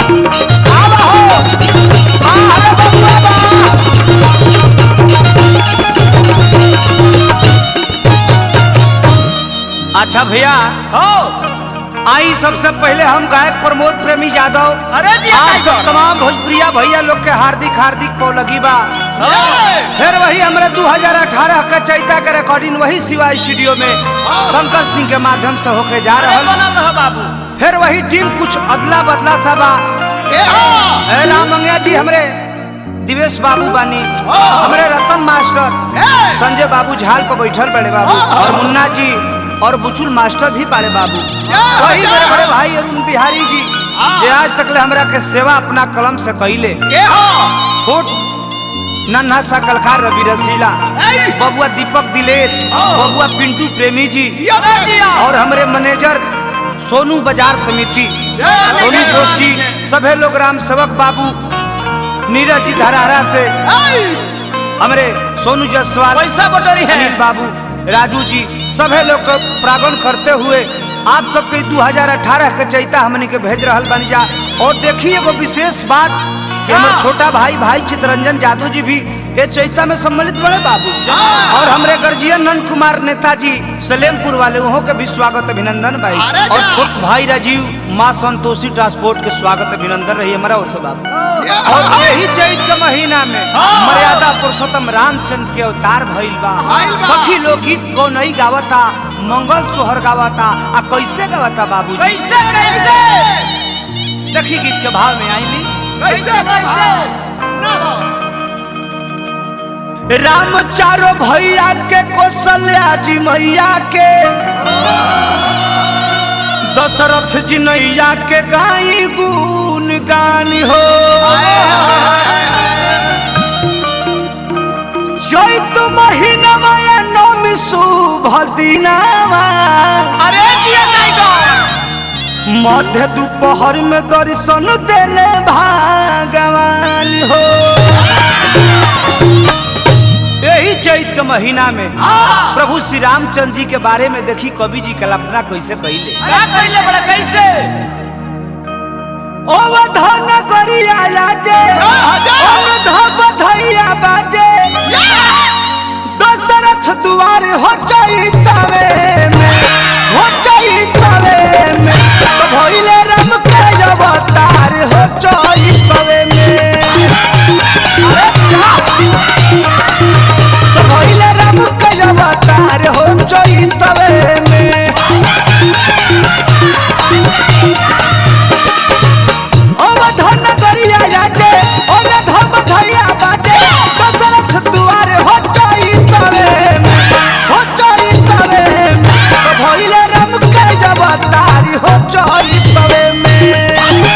आवा हो आ अरे बबुआ बा अच्छा भैया हो आई सबसे पहले हम गायक प्रमोद प्रेमी यादव अरे जी आप टाइगर। सब तमाम भोजपुरिया भैया लोग के हार्दिक हार्दिक पौलगी बा हो फिर वही हमारे 2018 का चैता के रिकॉर्डिंग वही शिवा स्टूडियो में शंकर सिंह के माध्यम से होके जा अरे रहा बनल रह बाबू फिर वही टीम कुछ अदला बदला सा बा ए राम मंगया जी हमरे दिवेश बाबू बानी हमरे रतन मास्टर संजय बाबू झाल पर बैठल बड़े बाबू और मुन्ना जी और बुचुल मास्टर भी बड़े बाबू वही बड़े बड़े भाई अरुण बिहारी जी जे आज तक ले हमरा के सेवा अपना कलम से कैले छोट नन्हा सा कलकार रवि रसीला बबुआ दीपक दिलेर बबुआ पिंटू प्रेमी जी अरे जिया और हमारे मैनेजर सोनू बाजार समिति सोनू घोष जी सभी लोग राम सेवक बाबू नीरज जी धरारा से हमारे सोनू जायसवाल पैसा बटोरी है अनिल बाबू राजू जी सभी लोग को प्रागण करते हुए आप सबके 2018 के चैता हमने के भेज रहल बनी जा और देखिए एगो विशेष बात कि हाँ। हमर छोटा भाई भाई चितरंजन जादव जी भी ये चैता में सम्मिलित बड़े बाबू और हमरे गर्जियन नंद कुमार नेताजी सलेमपुर वाले वहाँ के भी स्वागत अभिनंदन भाई अरे और जा। छोट भाई राजीव माँ संतोषी ट्रांसपोर्ट के स्वागत अभिनंदन रही हमारा और से बाबू और यही चैत के महीना में मर्यादा पुरुषोत्तम रामचंद्र के अवतार भइल बा भइल बा। सखी लोग गीत को नहीं गावता मंगल सोहर गावता आ कैसे गावता बाबू कैसे कैसे देखी गीत के भाव में आईली कैसे कैसे राम चारो भैया के कौशल्या जी मैया के दशरथ जी नैया के गाई गुन गान हो चैत महीना माया नौमी शुभ दिनावा अरे जिया टाइगर मध्य दोपहर में दर्शन देले भगवान हो यही चैत के महीना में प्रभु श्री रामचंद्र जी के बारे में देखी कवि जी कल्पना कैसे कैले क्या कैले बड़ा कैसे अवधान करिया लाजे अवधा बधैया बाजे दशरथ दुआर हो चैतवे में हो चैतवे में तो भइले राम के अवतार हो चैतवे में अरे क्या? तो भइले राम के अवतार हो चैतवे में अवधान करिया जाके ओने धम धैया बाजे दशरथ दुआरे हो चैतवे में हो चैतवे में तो भइले राम के अवतार हो चैतवे में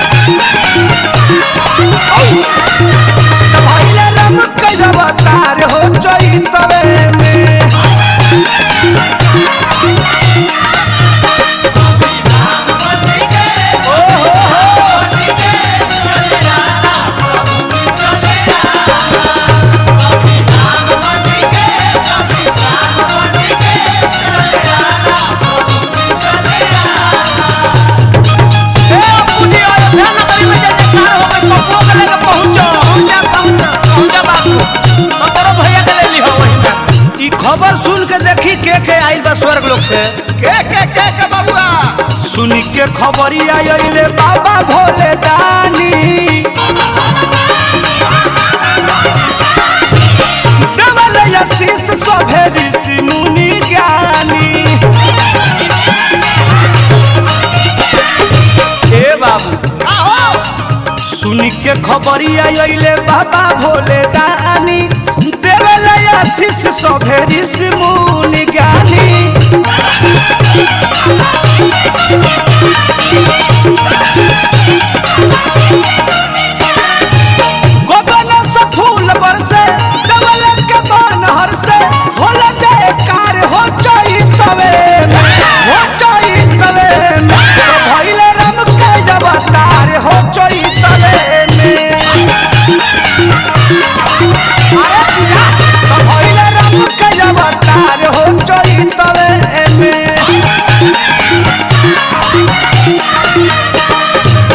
तो भइले राम के अवतार हो चैतवे में ए पूजी अयोध्या नगरी में जब कार हो गई पप्पू के लेके पहुंचो पहुंचा पहुंचा पहुंचा बाबू सतरो भैया के ले ली हो वही में ई खबर सुन के देखी के के आइल बा स्वर्ग लोक से के के के के बबुआ सुन के खबरिया अइले बाबा भोले दानी देवल आशीष सभे ऋषि मुनि ज्ञानी ए बाबू आहो सुन के खबरिया अइले बाबा भोले दानी देवल आशीष सभे ऋषि मुनि ज्ञानी गोबन से फूल बरसे डबल के बन हर से होला जयकार हो चैतवे में हो चैतवे में तो भइले राम के अवतार हो चैतवे में अरे जिया, तो भइले राम के अवतार हो चैतवे में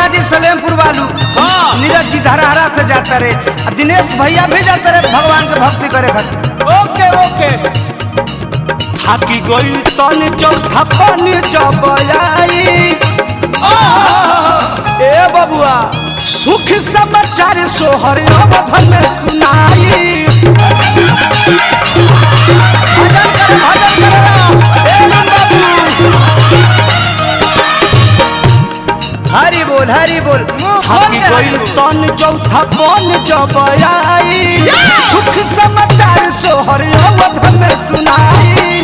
मुन्ना जी सलेमपुर वालू हाँ। नीरज जी धराहरा से जाते रहे आ दिनेश भैया भी जाते रहे भगवान के भक्ति करे खातिर ओके ओके थाकी गई तन चौथा पानी जब आई ए बबुआ सुख समाचार सोहर अवध में सुनाई भजन करे भजन करे ना, ए राम बाबू हरि बोल हरि बोल मुंह खोल थाकी के हरि गई बोल। तन चौथा पान जब आई सुख समाचार सोहर अवध में सुनाई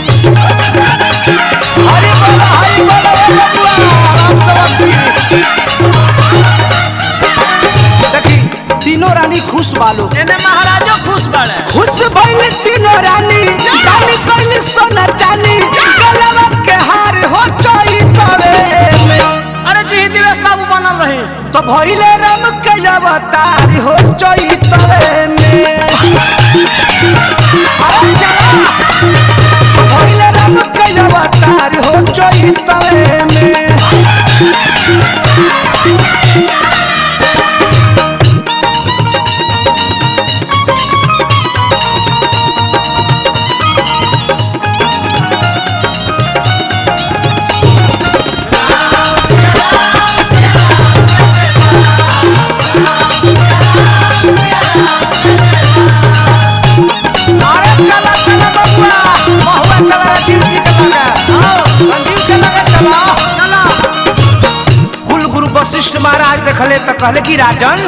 हरि बोल हरि बोल ए बबुआ राम सवती देखी तीनों रानी खुश बालो एने महाराजो खुश बाड़े खुश भइल तीनों रानी रानी कइल सोना चानी गलवा के हार हो चई तवे अरे जी दिवेश बाबू बनल रही तो भइले राम के अवतार हो चई तवे में अरे चला भइले राम के अवतार हो चई तवे में अरे चला चला बबुआ महुआ चला राजीव जी के लगा संजीव के लगा चला चला कुल गुरु वशिष्ठ महाराज देखले तो कहले कि राजन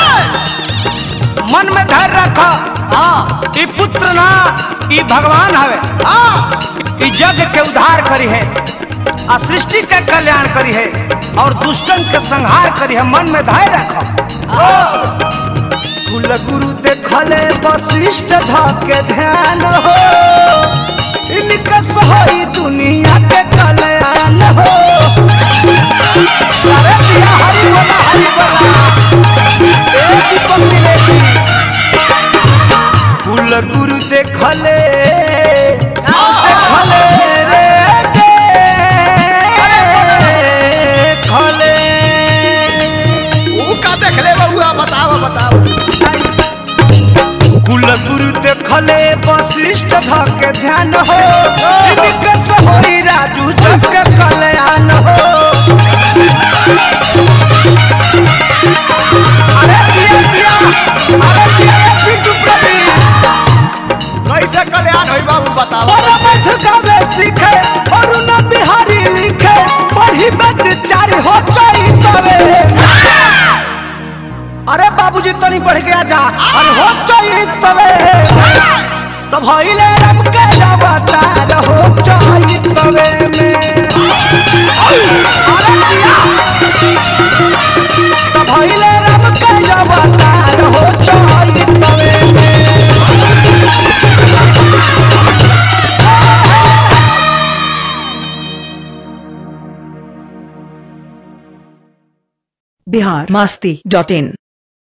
मन में धैर्य रख ई पुत्र ना ई भगवान हवे ई जग के उद्धार करी है आ सृष्टि के कल्याण करी है और दुष्टन के संहार करी है मन में धैर्य रख कुल गुरु देखले वशिष्ठ ध के ध्यान हो इनका सही दुनिया के कल्याण हो अरे पिया हरि बोला हरि बोला ए दीपक दिलेगी कुल गुरु देखले देखले रे देखले ऊ का देखले बबुआ बताओ बताओ कुल गुरु देखले वशिष्ठ ध के ध्यान हो इनके सहोई राजू जग के कल्याण हो अरे किया किया अरे किया रे पिंटू प्रदीप कैसे कल्याण होई बाबू बताओ परमथ गावे सीखे अरुण बिहारी लिखे पढ़ी बद चार हो चई तवे अरे बाबूजी तनी पढ़ के आ जा अरे हो चई तवे तो भइले रम के अवतार हो चई तवे में अरे जिया तो भइले रम के अवतार हो चई तवे में बिहार मस्ती डॉट इन